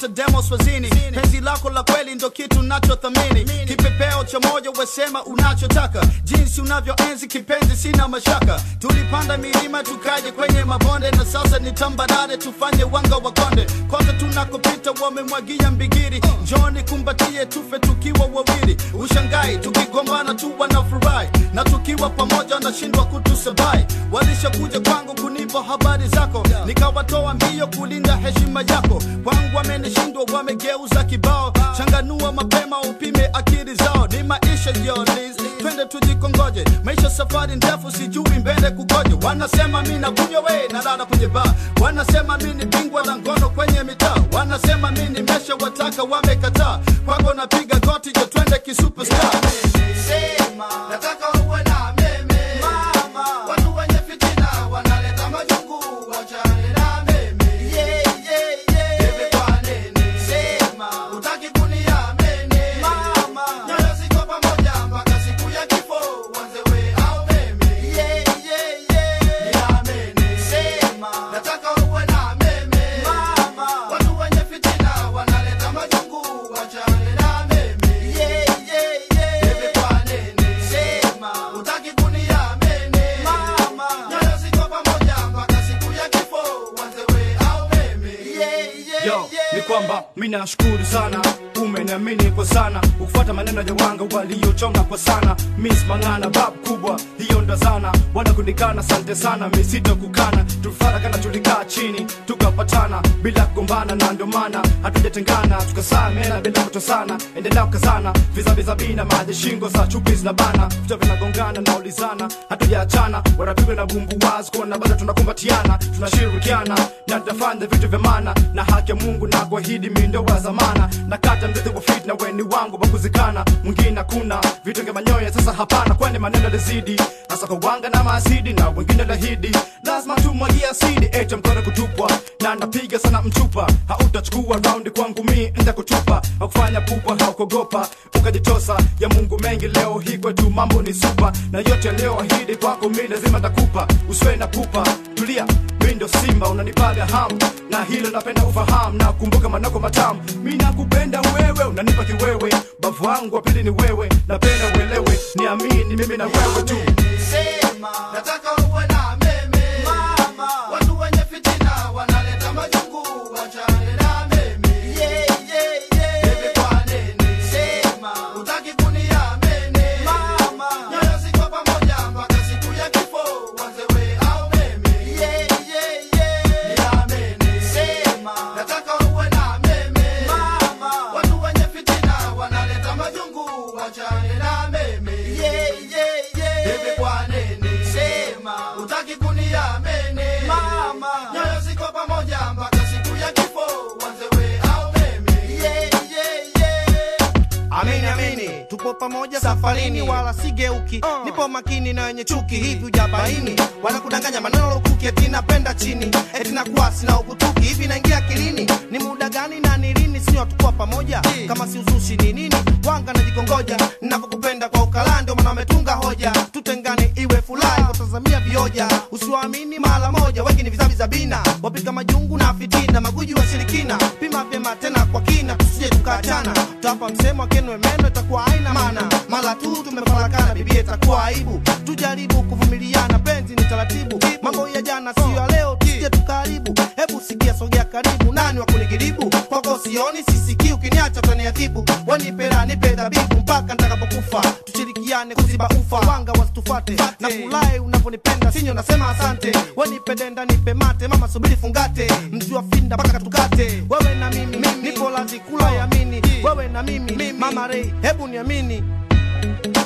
kabisa demo swazini penzi lako la kweli ndo kitu nachothamini kipepeo cha moyo wesema unachotaka jinsi unavyoenzi kipenzi sina mashaka tulipanda milima tukaje kwenye mabonde na sasa ni tambarare tufanye wanga wa konde kote tunakopita wamemwagia mbigiri njoni kumbatie tufe tukiwa wawili ushangai tukigombana tu wanafurahi na tukiwa pamoja wanashindwa kutusabai walishakuja kwangu kunipa habari zako nikawatoa mbio kulinda heshima yako kwangu wamenishindwa wamegeuza kibao changanua mapema upime akili zao ni maisha yolis twende tujikongoje maisha safari ndefu sijui mbele kukoje wanasema mi nakunywa we nalala kwenye baa wanasema mi ni bingwa la ngono kwenye mitaa wanasema mi nimesha wataka wamekataa kwako napiga goti jo twende kisuperstar Sema, nataka uwe na meme. Watu wenye fitina wanaleta majungu, wachane na meme. Bebe kwa nene. Sema, hutaki kuniamini. Nyoyo ziko pamoja mpaka siku ya kifo, uanze we au mimi. Niamini. Sema, nataka uwe na meme. Watu wenye fitina wanaleta majungu, wachane na mimi. Bebe kwa nene. Sema, hutaki kuniamini. Nyoyo ziko pamoja mpaka siku ya kifo, uanze we au mimi. yo ni kwamba mi nashukuru sana umeniamini kwa sana ukufuata maneno ya wanga waliochonga kwa sana mis mang'ana bab kubwa hiyo ndo zana bwana kunikana sante sana misito kukana tulifarakana tulikaa chini tukapatana bila kugombana na ndio maana hatujatengana tukasamena bila kutosana endelea kukazana vizaviza bina maji shingo za chupi zinabana vichwa vinagongana na ulizana hatujaachana wanapigwa na bumbu wazi kuona bado tunakumbatiana tunashirikiana na tutafanya vitu vya maana na haki ya mungu na kuahidi mindo wa zamana na kata mzizi wa fit na weni wangu wa kuzikana mwingine hakuna vitu vya manyoya sasa hapana kwani maneno lazidi hasa kwa wanga na maasidi na wengine lahidi lazima tumwagia asidi ete mkono kutupwa na napiga sana mchupa hautachukua raundi kwangu mi nda kutupa hakufanya pupa haukogopa ukajitosa ya mungu mengi leo hii kwetu mambo ni supa na yote yaliyoahidi kwako mi lazima takupa usiwe na pupa tulia mi ndo simba unanipaga hamu na hilo napenda ufahamu na kumbuka manako matamu mi nakupenda wewe unanipa kiwewe bavu wangu wa pili ni wewe napenda uelewe niamini mimi na wewe tu Sema, nataka uwe na meme. Watu wenye fitina wanaleta majungu, wachane na meme. Bebe kwa nene. Sema, hutaki kuniamini. Nyoyo ziko pamoja mpaka siku ya kifo, uanze we au mimi. Niamini. Sema, nataka uwe na meme. Watu wenye fitina wanaleta majungu, wachane na meme. Bebe kwa nene. Sema, hutaki kuniamini. Nyoyo ziko pamoja mpaka siku ya kifo, uanze we au mimi. Amini amini, tupo pamoja safarini, wala sigeuki. Nipo makini na wenye chuki, hivi ujabaini wanakudanganya maneno lukuki, eti napenda chini, eti nakuwa sina ukutuki. Hivi naingia akilini, ni muda gani na ni lini? Sio hatukuwa pamoja, kama si uzushi ni nini? Wanga najikongoja, ninavyokupenda kwa ukala, ndio maana wametunga hoja, tutengane iwe furahi, kutazamia vioja, usiwaamini mara moja, wengi ni vizavi za bina, wapika majungu na fitina, maguji wa shirikina, pima vyema tena kwa kina, tusije tukaachana, tutapa msemo akenwe meno, itakuwa haina maana, mara tu tumefarakana, bibia itakuwa aibu, tujaribu kuvumiliana, penzi ni taratibu, mambo ya jana sio ya leo, tusije tukaharibu, hebu sikia, sogea karibu, nani wa kunigiribu, kwako sioni, sisikii, ukiniacha utaniadhibu, wanipera nipe dhabibu mpaka nitakapokufa, tushirikiane kuziba ufa, wanga wasitufate, na furahi unaponipenda, sinyo nasema asante, wanipendenda nipe mate, mama subiri fungate, mjua finda mpaka tukate, wewe na mimi, nipo lazi kula yamini, wewe na mimi, mama rei, hebu niamini